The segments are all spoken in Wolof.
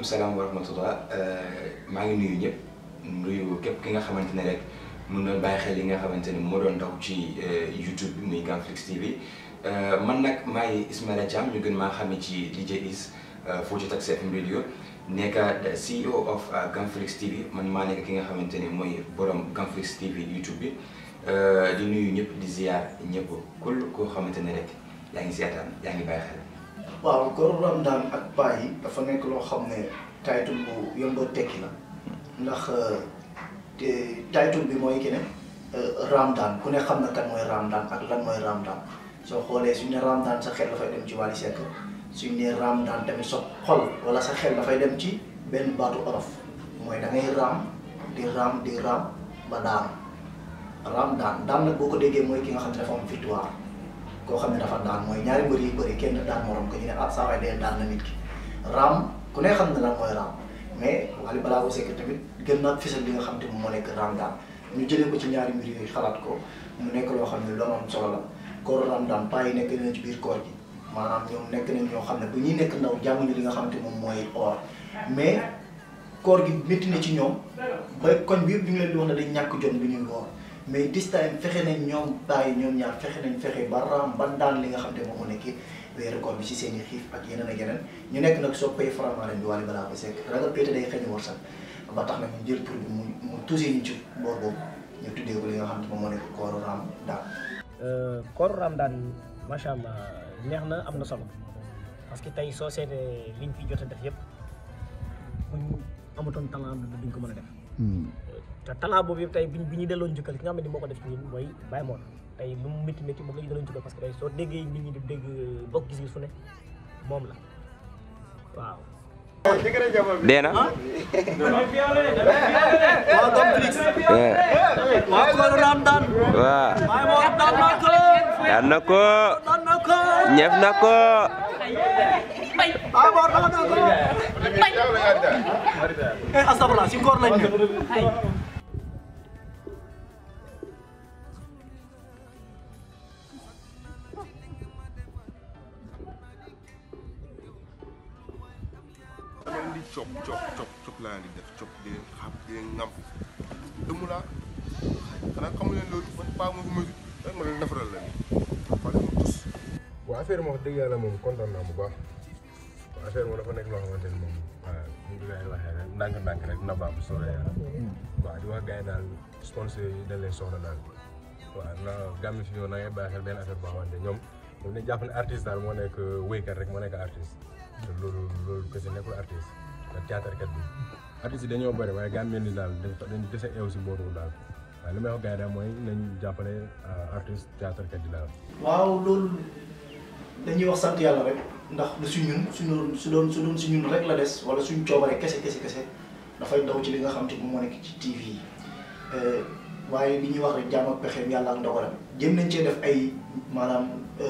salaam wa rahmatullah maa ngi nuyu ñëpp nuyu képp ki nga xamante ne rek mun na bàyyi xel li nga xamante ne moo doon daw ci YouTube bi muy Gamflix TV man nag maay Ismaila Thiam ñu gën maa xamee ci DJ Is foo ci Tax FM radio nekk CEO of Gamflix TV man maa nekk ki nga xamante ne mooy borom Gamflix TV YouTube bi di nuyu ñëpp di ziar ñëpp kul koo xamante ne rek yaa ngi seetaan yaa ngi bàyyi xel. waaw góor Ramadaan ak paa yi dafa nekk loo xam ne title bu yomb a tekki la ndax te title bi mooy ki ne Ramadaan ku ne xam na kan mooy Ramadaan ak lan mooy Ramadaan soo xoolee suñ ne Ramadaan sa xel dafay dem ci Wally Seck suñ ne Ramadaan tamit sa xol wala sa xel dafay dem ci benn baatu olof mooy da ngay raam di raam di raam ba daan Ramadaan daan nag boo ko déggee mooy ki nga xam ne dafa am victoire koo xam ne dafa daan mooy ñaari mbër yi bëri kenn daan morom ko ñu ne ah saa waay dee daan na nit ki raam ku ne xam ne lan mooy raam mais Wally Ballago Seck tamit gën na fisal li nga xam te moom moo nekk raam daan ñu jëlee ko ci ñaari mbir yooyu xalaat ko mu nekk loo xam ne lu am solo la koor raam daan paa yi nekk nañ ci biir koor gi maanaam ñoom nekk nañ ñoo xam ne bu ñuy nekk ndaw jànguñu li nga xam te moom mooy or mais koor gi métti na ci ñoom ba koñ bi yëpp ñu ngi leen di wax ne dañ ñàkk jom bi ñuy woor mais this time fexe nañ ñoom bàyyi ñoom ñaar fexe nañ fexe ba raam ba daan li nga xam te moom moo nekk weeru koor bi si seen i xiif ak yeneen ak yeneen ñu nekk nag soppay Faramareen bi Wally Ballago Seck ragal pété day xëy war sax ba tax na ñu jël tur bi mu mu tuusee ñu ci boor boobu ñu tuddee ko li nga xam te moom moo nekk kooru raam daan kooru Ramadan macha allah neex na am na solo parce que tey soo seetee liñ fi jot a def yëpp buñ amatoon talent duñ ko mën a def. te talent boobu yëpp tey biñ bi ñu delloo njukkal ki nga xam ne moo ko def ci ñun mooy Baye Mor tey lu mu métti métti moom la ñu delloo njukkal parce que tey soo déggee nit ñi di dégg bokk gis-gis fu ne moom la waaw. dee na. waaw Gamflix waaw kooru raam daan waaw. Baye Mor daan na ko daan na ko. daan na ko ñëf na ko. Baye Mor daan na ko eh asabala si koor lañ ne leen di cop cop cop cop laa di def cop di leen xam di leen ngam dëmm laa xanaa xamu leen loolu man paa ma fi ma rek ma leen defaral la nii wala mu tus waaw affaire moom wax dëgg yàlla moom kontaan naa bu baax waaw affaire moom dafa nekk loo xamante ni moom waaw ñu ngi lay waxee rek ndànk-ndànk rek na baax bu soobee yàlla waaw di wax gars yi daal sponsor yi dañ leen soxla daal waaw na gàmmi fi ñëw na ngay bàyyi xel benn affaire boo xamante ñoom ñoom dañ jàpp ne artiste daal moo nekk wéykat rek moo nekk artiste te loolu loolu kese nekkul artiste ak théâtre kat bi artistes yi dañoo bëri waaye gàmmeen ni daal dañ dañ dese eew si boobu daal waaye li may wax gars yi daal mooy nañ jàppale artiste théâtre kat yi daal waaw loolu dañuy wax sant yàlla rek ndax du si ñun suñu su doon su doon si ñun rek la des wala suñ coobare kese kese kese dafay daw ci li nga xam te moom moo nekk ci TV yi waaye li ñuy wax rek jaam ak pexeem yàlla ak ndogalam jëm nañ cee def ay maanaam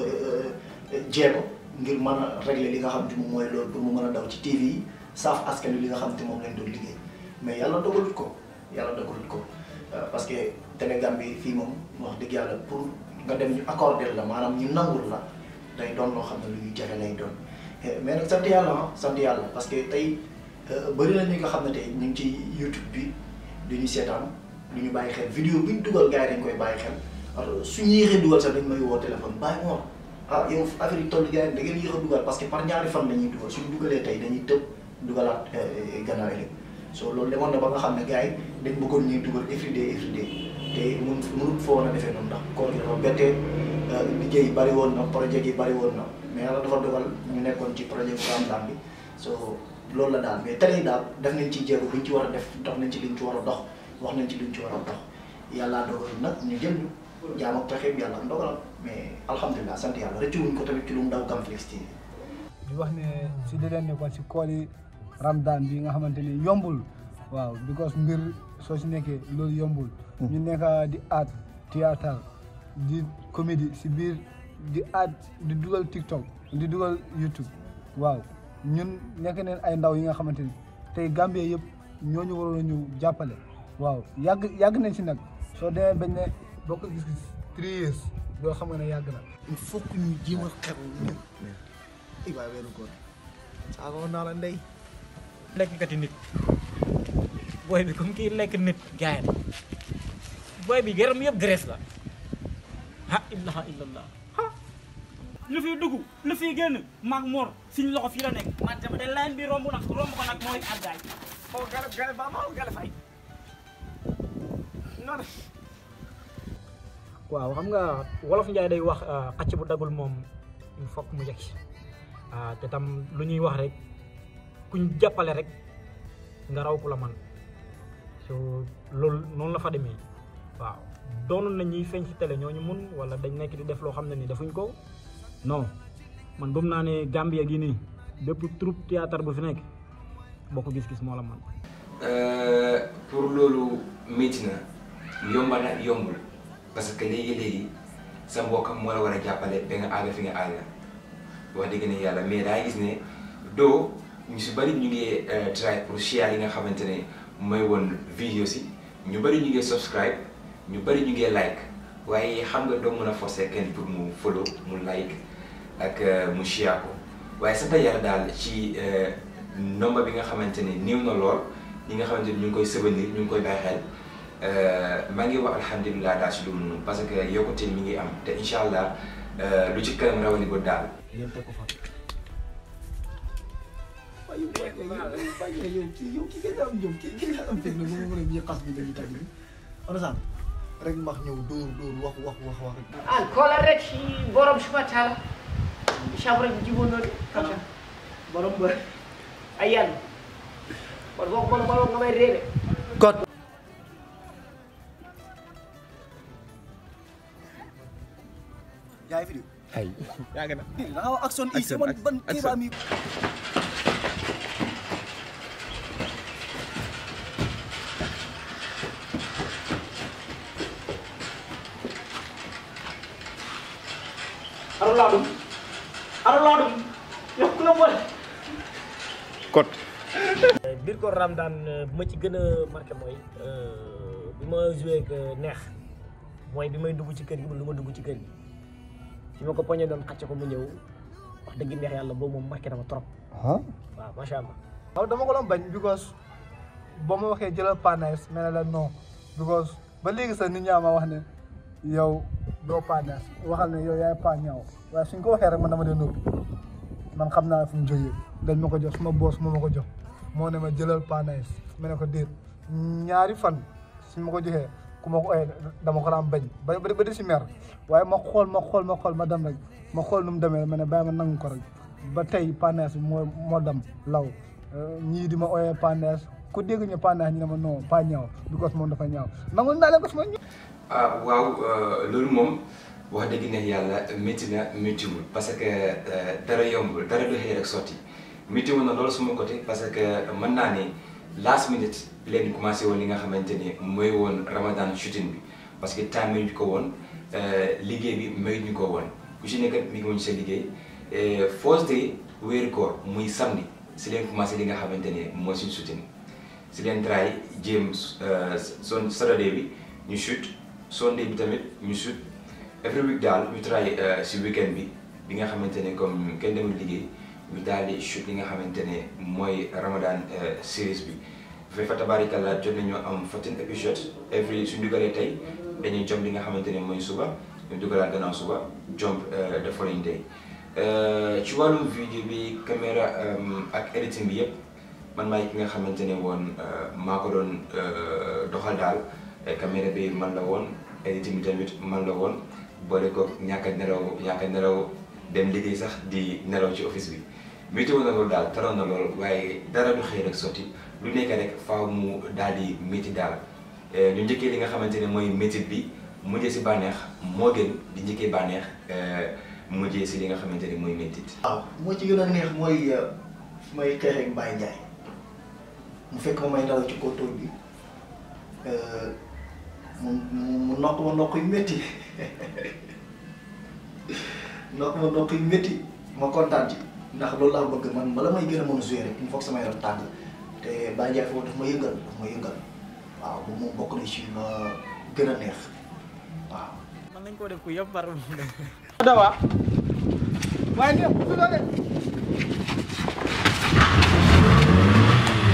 jéego ngir mën a régler li nga xam te moom mooy loolu pour mu mën a daw ci TV yi saaf askan wi li nga xam te moom lañ doon liggéey mais yàlla dogalut ko yàlla dogalut ko parce que Sénégal bi fii moom wax dëgg yàlla pour nga dem ñu accordé la maanaam ñu nangul la day doon loo xam ne lu ñuy jafe lay doon mais nag sant yàlla ah sant yàlla parce que tey bëri na ñi nga xam ne tey ñu ngi ci YouTube bi du ñu seetaan du ñu bàyyi xel vidéo bi ñu dugal gars yi dañ koy bàyyi xel alors suñu yéexee dugal sax dañ may woo téléphone bàyyi moom ah yow affaire yi toll gars yi da ngeen yéex a dugal parce que par ñaari fan la ñuy dugal suñu dugalee tey dañuy tëb dugalaat gannaaw yi so loolu demoon na ba nga xam ne gars yi dañ bëggoon ñuy dugal everyday everyday te mun mënut foo woon a defee noonu ndax koor gi dafa bettee liggéey yi bari woon na projet yi bari woon na mais yàlla dafa dogal ñu nekkoon ci projet bu Ramadan bi so loolu la daal mais tey daal def nañ ci jéego buñ ci war a def dox nañ ci liñ ci war a dox wax nañ ci liñ ci war a dox yàllaa dogal nag ñu jël ñu jaam ak pexeem yàlla ndogalam mais alhamdulilah sant yàlla rëccu wuñ ko tamit ci lu mu daw Gamflix TV di wax ne si di leen nekkoon si kooli Ramadan bi nga xamante ni yombul waaw because mbir soo si nekkee loolu yombul ñu nekk di art théâtre di comédie si biir di art di dugal TikTok di dugal YouTube waaw ñun nekk neen ay ndaw yi nga xamante ni tey Gambie yëpp ñooñu waroon a ñu jàppale waaw yàgg yàgg nañ si nag soo demee bañ ne boo ko gis-gis three years doo xam nga ne yàgg na il faut que ñu jéem a xew ñun i waay weeru góor saago naa la ndey lekkati nit booy bi comme kii lekk nit gaay booy bi yaram yëpp graisse la ha ilaha illallah lu fiy dugg lu fiy génn maag Mor suñu loxo fii la nekk man dama de line bi romb nag romb ko nag mooy àggaay xaw garab garab ba ma garab fay non waaw xam nga wolof njaay day wax xacc bu dagul moom il faut mu yegg ah te tam lu ñuy wax rek kuñ jàppale rek nga raw ku la man so loolu noonu la fa demee waaw doonoon na ñuy feeñ ci télé ñooñu mun wala dañ nekk di def loo xam ne ni defuñ ko non man gëm naa ne Gambia gi nii bépp troupe théâtre bu fi nekk boo ko gis-gis moo la man pour loolu métti na yomba na yombul parce que léegi-léegi sa mbokk moo la war a jàppale ba nga àgg fi nga àgg wax dëgg ne yàlla mais daa gis ne doo ñu si bëri ñu ngi try pour share yi nga xamante ne mooy woon vidéo si ñu bëri ñu ngi subscribe ñu bëri ñu ngi like waaye xam nga doo mën a forcer kenn pour mu follow mu like ak mu share ko waaye sant yàlla daal ci nomba bi nga xamante ne néew na lool ñi nga xamante ni ñu ngi koy souvenir ñu ngi koy bàyyi xel maa ngi wax alhamdulilah daal si lu mu noonu parce que yokkute mi ngi am te incha allah lu ci kanam rawali ba daal. yéen teg ko fa. waaye yow yow kii yow kii nga am jom kii kii nga am technique bu ma mën a ñuy xas bi dañuy tàgg bi. understand rek max ñëw dóor dóor wax wax wax wax rek. an kola rek si borom suma taala sabu rek jibonoɗe kata borom ba. a yan won fof bono ɓawo gamay reeɓe God. yaa ngi fi ay da nga wax action is man ban kii ba mi aɗa laaɗum aɗa laaɗum yokkula boole kot biir ko Ramadan bu ma ci gën a marqué mooy bi ma joué ak neex mooy bi may dugg ci kër gi lu ma dugg ci kër gi bi ma ko poñe doon xàcce ko mu ñëw wax dëgg neex yàlla boobu moom marqué na ma trop ah waaw macha allah. waaw dama ko doon bañ because boo ma waxee jëlal panes mais ne la non because ba léegi sax nit ñaa ma wax ne yow doo panes waxal ne yow yaay pa ñaaw waaye suñ ko waxee rek man dama dee noppi man xam naa fu mu jógee dañ ma ko jox suma boos moo ma ko jox moo ne ma jëlal panes ma ne ko déet ñaari fan suñ ma ko joxee ku ma ko ooyee dama ko daan bañ ba ba di si mer waaye ma xool ma xool ma xool ma dem rek ma xool nu mu demee ma ne bàyyi ma nangu ko rek ba tey panes bi moo moo dem law ñii di ma ooyee panes ku dégg ñu panes ñu ne ma non pas ñaaw because moom dafa ñaaw nangu naa leen ko suma ñu ah waaw loolu moom wax dëgg ne yàlla métti na méttiwul parce que dara yombul dara du xëy rek sotti méttiwul na loolu suma côté parce que mën naa ne last minute leen commencé woon li nga xamante ne mooy woon Ramadan shooting bi parce que temps mayuñu ko woon liggéey bi mayuñu ko woon ku si nekk mi ngi woon sa liggéey first day wéeru koor muy samedi si leen commencé li nga xamante ne mooy suñu shooting si leen try jéem son Saturday bi ñu shoot Sunday bi tamit ñu shoot every week daal ñu try si weekend bi bi nga xamante ne comme kenn demul liggéey ñu daal di shoot li nga xamante ne mooy Ramadan series bi bu fekk fa tabaarikàlla jot nañoo am 14 épisodes every suñu dugalee tey dañuy jump li nga xamante ne mooy suba ñu dugalaat gannaaw suba jump the following day ci wàllum vidéo bi caméra ak editing bi yëpp man maay ki nga xamante ne woon maa ko doon doxal daal caméra bi man la woon editing bi tamit man la woon boole ko ñàkk a nelaw ñàkk a nelaw dem liggéey sax di nelaw ci office bi météo na loolu daal taroon na loolu waaye dara du xëy rek sotti lu nekk rek faaw mu daal di métti daal ñu njëkkee li nga xamante ne mooy métit bi mujjee si bànneex moo gën di njëkkee bànneex mujjee si li nga xamante ne mooy métit waaw moo ci gën a neex mooy fu may xeexee ak Baye Ndiaye mu fekk ma may daw ci contrôle bi mu mu mu nokk ma nokk yu métti nokk ma nokk yu métti ma kontaan ci ndax loolu laa bëgg man bala may gën a mën a jouer rek il faut que sama yaram tàng te Baye Ndiaye foofu daf ma yëngal daf ma yëngal waaw bu moom bokk na ci ma gën a neex waaw. man nañ koo def ku yëpp par dawa waaye ne su doole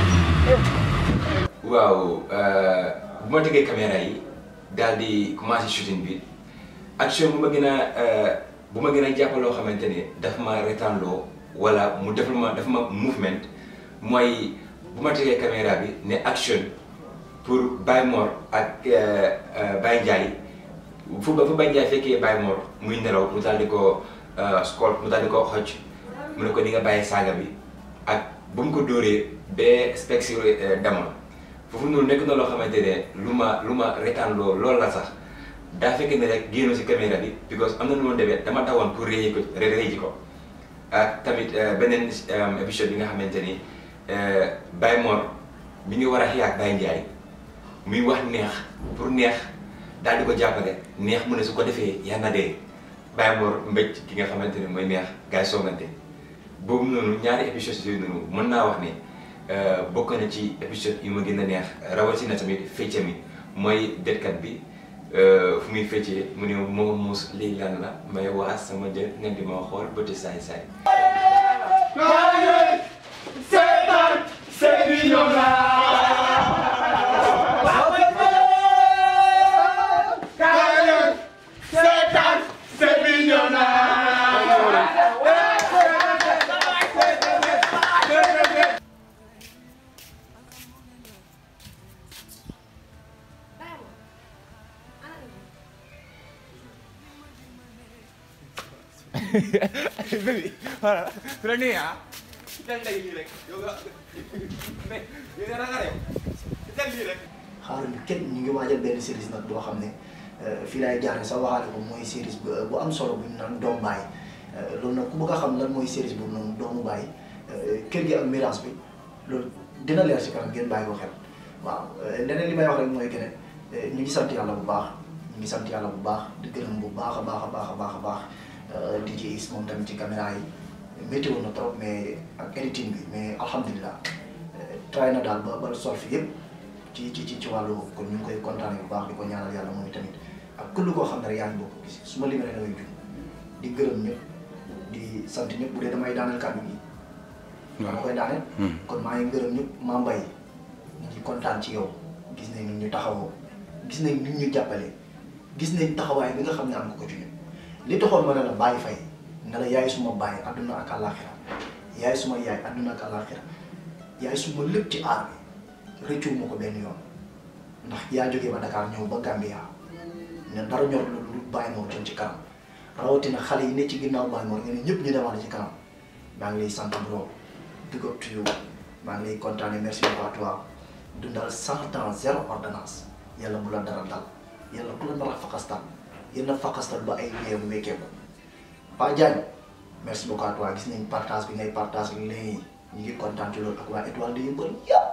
waaw bu ma tegee caméra yi daal di commencé shooting bi action bu ma gën a bu ma gën a jàpp loo xamante ne daf ma retanloo wala mu defal ma daf ma movement mooy bu ma tegee caméra bi ne action pour Baye Mor ak Baye Ndiaye fu ba fu Baye Ndiaye fekkee Baye Mor muy nelaw mu daal di ko scol mu daal di ko xoj mu ne ko di nga bàyyi saaga bi ak bu mu ko dóoree ba specsi demoon foofu noonu nekk na loo xamante ne lu ma lu ma retaan loo loolu la sax daa fekk ne rek génn si caméra bi because am na nu ma demee dama tawoon pour réyi ko réyi ji ko ak tamit beneen épisode bi nga xamante ni Baye Mor mi ngi war a xiyaat Baye Ndiaye muy wax neex pour neex daal di ko jàppale neex mu ne su ko defee yal na dee Baye Mor mbéj ki nga xamante ne mooy neex gars yi soogante boobu noonu ñaari épisode yooyu noonu mën naa wax ne bokk na ci épisode yu ma gën a neex rawatina tamit fecce mi mooy detkat bi fu muy feccee mu ne moo muus lii lan la may waa sama jën nga di ma xool bëti saay saay Baby, voilà. Pero ni ah. Kita lagi lii rek. Yow nga mais yow dara nga yow. Kita lii rek. xaaral kenn ñu ngi waajal benn série nag boo xam ne fii laay jaaree sa waxaale ko mooy série bu bu am solo bu ñu naan doomu baay loolu nag ku bëgg a xam lan mooy série boobu noonu doomu baay kër gi ak mirage bi loolu dina leer si kanam ngeen bàyyi ko xel waaw leneen li may wax rek mooy que ne ñu ngi sant yàlla bu baax ñu ngi sant yàlla bu baax di gërëm bu baax a baax a baax a baax a baax di ci is moom tamit ci caméra yi métti woon na trop mais ak editing bi mais alhamdulilah try na daal ba ba sol fi yëpp ci ci ci ci wàllu boobu kon ñu ngi koy kontaanee bu baax di ko ñaanal yàlla moom tamit ak kullu koo xam ne rek yaa ngi bokk gis su ma limee damay jum di gërëm ñëpp di sant ñëpp bu dee damay daaneel kàddu gi. dama koy daaneel. kon maa ngi gërëm ñëpp maa mbay ñu ngi kontaan ci yow gis nañ ni ñu taxawoo gis nañ ni ñu jàppale gis nañ taxawaay bi nga xam ne am nga ko ci ñun li taxoon ma ne la bàyyi fay ne la yaay suma bàyyi àdduna ak àllaaxira yaay suma yaay àdduna ak àllaaxira yaay suma lépp ci aar bi rëccu ma ko benn yoon ndax yaa jógee ba Dakar ñëw ba Gambia ne dara ñor lu lu bàyyi moo jëm ci kanam rawatina xale yi ne ci ginnaaw bàyyi moo nga ne ñëpp ñu demaale ci kanam maa ngi lay sant bro big up to you maa ngi lay kontaane merci beaucoup à toi dundal cent ans zéro ordonnance yàlla bu la dara dal yàlla bu la nar a fakastal yàlla fakastal ba ay wéeru wékkeeku Pa Diagne merci beaucoup à toi gis nañ partage bi ngay partage léegi ñu ngi kontaan ci loolu ak waa étoile de yëmbal yëpp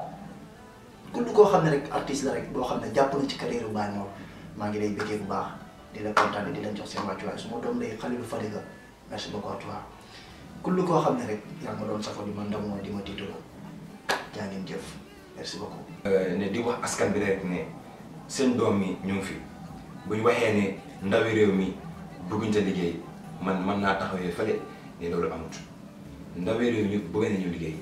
ku koo xam ne rek artiste la rek boo xam ne jàpp na ci carrière bu Baye Mor maa ngi lay bëggee bu baax di la kontaane di leen jox seen wàccuwaay su ma doom lay Khalilou Fadiga merci beaucoup à toi ku koo xam ne rek yaa ma doon safo di ma ndamoo di ma tiitaloo jaa ngeen jëf merci beaucoup. ne di wax askan bi rek ne seen doom mi ñu ngi fi bu ñu waxee ne ndawi réew mi bëgguñ ta liggéey man man naa taxawee fële ne loolu amut ndawi réew mi bëgg nañu liggéey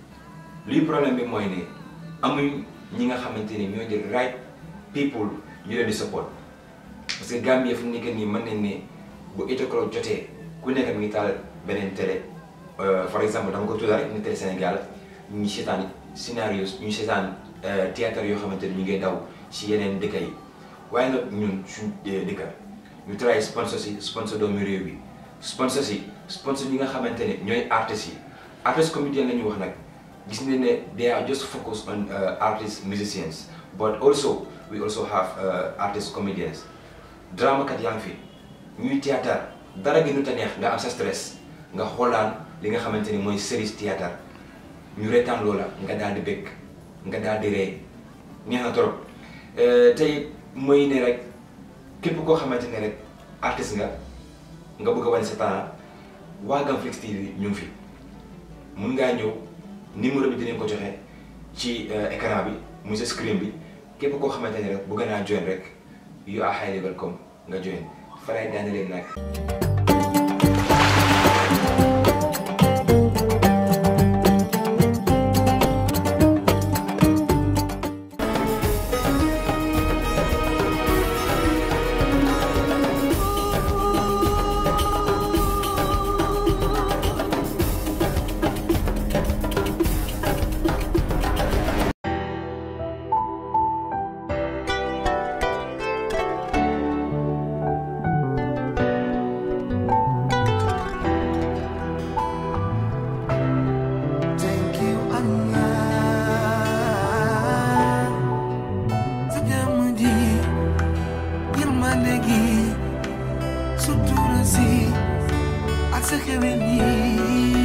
lii problème bi mooy ne amuñ ñi nga xamante ni ñoo di right people ñu leen di support parce que Gambie fu mu nekk nii mën nañ ne bu eight o'clock jotee ku nekk mi ngi taal beneen télé par exemple dama ko tudd rek ni télé Sénégal ñu ngi seetaan scénario ñu ngi seetaan théâtre yoo xamante ni ñu ngi daw si yeneen dëkk yi waaye nag ñun suñ dëkka ñu try sponsor si sponsor doomu réew bi sponsor si sponsor ñi nga xamante ne ñooy artistes yi artiste comédien la ñu wax nag gis nañ ne they are just focused on artists musicians but also we also have artist comedians drama kat yaa ngi fi ñuy théâtre dara gënu ta neex nga am sa stress nga xoolaan li nga xamante ni mooy séries théâtre ñu reetaan loola nga daal di bëgg nga daal di ree neex na trop tey mooy ne rek képp koo xamante ne rek artiste nga nga bëgg a wane sa talent waa Gamflix TV ñu ngi fi mun ngaa ñëw numéro bi dinañ ko joxe ci écran bi muy sa screen bi képp koo xamante ne rek bëgg naa join rek you are highly welcome nga join fa lay daane leen nag sutura si ak sa xewen yi